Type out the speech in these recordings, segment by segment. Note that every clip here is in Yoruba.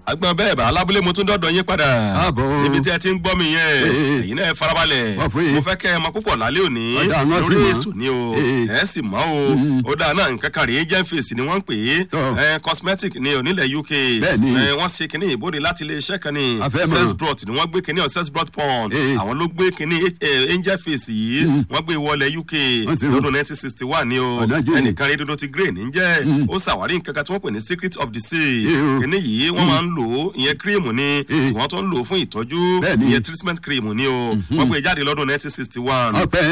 agbọn bẹẹ bá alábúlé mo tún dọdọ yín padà Káàbọ̀. níbi tí ẹ ti ń gbọ́ mi yẹn Ee. èyí náà ẹ farabalẹ̀ Wọ́n fún yín. mo fẹ́ kẹ́ ẹ mọ púpọ̀ lálẹ́ òní Ọ̀dà náà sì lórí mọ̀. ètò ni o Ee. ẹ sì mọ́ o ó dáa náà nǹkan kan rèé jẹ́ fèsì ni wọ́n ń pè Tọ́. é ẹ cosmetic ni onílẹ̀ uk Bẹ́ẹ̀ni. ẹ wọ́n ṣe kínní ìbòde láti ilé iṣẹ́ kan ní A fẹ́ mọ̀. sexbrot ni wọ́n gbé kínní ọ̀ sexbrot pond Ee. àwọn ló gbé kínní eh, angel face yìí wọ́n gbé wọlé uk Wọ́n ṣe o. lọ́dún nineteen sixty one ni o Ọ̀nà jẹ́. ẹnìkan rí dodo ti grey ní jẹ́ ó ṣàwárí nǹkan kan tí wọ́n pè ní secret of the sea Ee o. kínní yìí wọ́n máa ń lò ó ìyẹn cream ni Ee. tí wọ́n tó ń lò ó fún ìtọ́jú Bẹ́ẹ̀ni. ìyẹn treatment cream ni o wọ́n gbé jáde lọ́dún nineteen sixty one Ọpẹ́.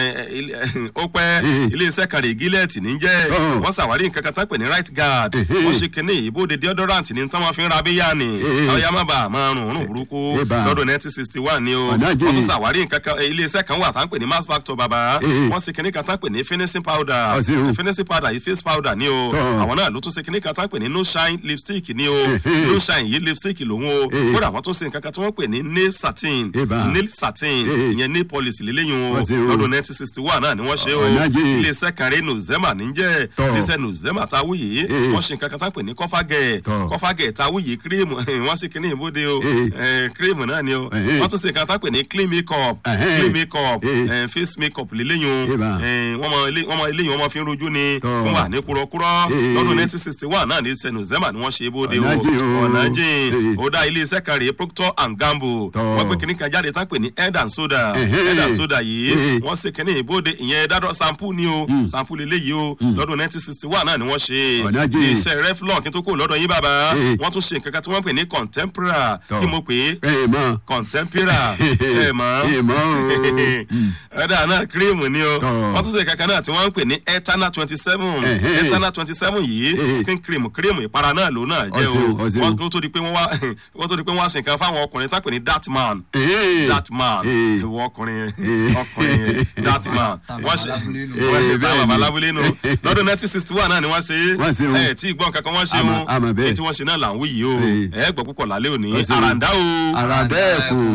ó pẹ́ Ee. iléeṣẹ́ kan rè gílẹ̀tì ní jẹ́ Ọ̀. wọ́n ṣàwárí nǹkan kan tán pè ní right guard Ehe. wọ́n ṣe kínní ìbòde deodorant ní tí wọ́n fi ń ra bíyà ni Ee. ọ̀yá má bàa máa rùn rùn burúkú Eba. lọ́dún nineteen sixty one ni o Ọ̀nà jẹ́. wọ́n tún ṣàwárí nǹkan kan iléeṣẹ́ kan wà tá ń pè ní mass factor baba Ee. wọ́n ṣe kínní kan tá ń pè ní finishing powder Ọ̀sẹ̀ o. finishing powder yìí face powder ni o Tọ́. àwọn náà ló tún ṣe kínní kan tá ń pè ní no shine lipstick ni o Ehe. no shine yìí lipstick lòun o Ee. kódà wọ́n tún ṣe nǹkan kan tí wọ́n pè ní nail satin Eba. nail satin Ee. ìyẹn nail polish lélẹ́yìn o Ọ̀sẹ̀ o. lọ́dún nineteen sixty one náà ni wọ́n ṣe o Ọ̀nà jẹ́. iléeṣẹ́ kan rẹ̀ nozema níjẹ́ Tọ́. iléeṣẹ́ nozema táwí yìí Ee. wọ́n ṣe nǹkan kan tá ń pè ní kọ́fàgẹ̀ Tọ́. kọ́fàgẹ̀ táwí yìí kírímù wọ́n ṣe kínní ìbòde o Ee. Eh, kírímù náà ni o Ẹ̀hẹ́. wọ́n tún ṣe nǹkan tá ń pè ní clean makeup Ẹ̀hẹ́. clean makeup Ee. eh, face makeup lélẹ́yìn o Eba. Eh, wọ́n mọ ilé- wọ́n mọ eléyìí wọ́n mọ fi ń rojú ni Tọ́. wọ́n wà ní kúrọ́kúrọ́ Ee. lọ́dún nineteen sixty one náà ní iléeṣẹ́ nozema ni wọ́n ṣe ibòde o Ọ̀nà jìn o. ọ̀nà jìn Ee. ó dá iléeṣẹ́ kan rèé proctor and gamble Tọ́. wọ́n gbé kínní kan jáde tá ń pè ní head and soda Ẹ̀hẹ́. head and soda yìí Ee. wọ́n ṣe kínní ìbòde ìyẹn dádọ́ sampo ni o sampo lélẹ́yìí o lọ́dún nineteen sixty one náà ni wọ́n ṣe Ọ̀nà jìn. iléeṣẹ́ reflon kí n tó kó lọ́dọ̀ yín bàbá Ee. wọ́n tún ṣe nǹkan kan tí wọ́n pè ní contemporary Tọ́. kí mo pè é ẹ mọ. contemporary ẹ mọ̀ ẹ mọ o. ẹ̀dá náà kírímù ni o Tọ́. wọ́n tún ṣe kankan náà tí wọ́n ń pè ní eternal twenty seven Ẹ̀hẹ́. eternal twenty seven yìí Ee. skin cream kírímù ìpara náà ló náà jẹ́ Ọ̀sẹ̀ o, o ọ̀sẹ̀ o. wọ́n kó tó di pé wọ́n wá wọ́n tó di pé wọ́n wá sí nǹkan fáwọn ọkùnrin tá pè ní dat man Ee. dat man Ee. ìwọ ọkùnrin Ee. ọkùnrin yẹn dat man wọ́n ṣe Táwọn alábúlé nù. wọ́n ṣe Ee, táwọn bẹ́ẹ̀ ni. alábúlé nù lọ́dún nineteen sixty one náà ni wọ́n ṣe Wọ́n ṣe o. ẹ̀ tí ìgbọ́n kankan wọ́n ṣe o Àmọ́- àmọ́ bẹ́ẹ̀. èyí tí wọ́n ṣe náà là ń wí yìí o Ee. ẹ̀ gbọ́ púpọ̀ lálẹ́ òní Wọ́n ṣe o. àràǹdá o ara bẹ́ẹ̀ kù.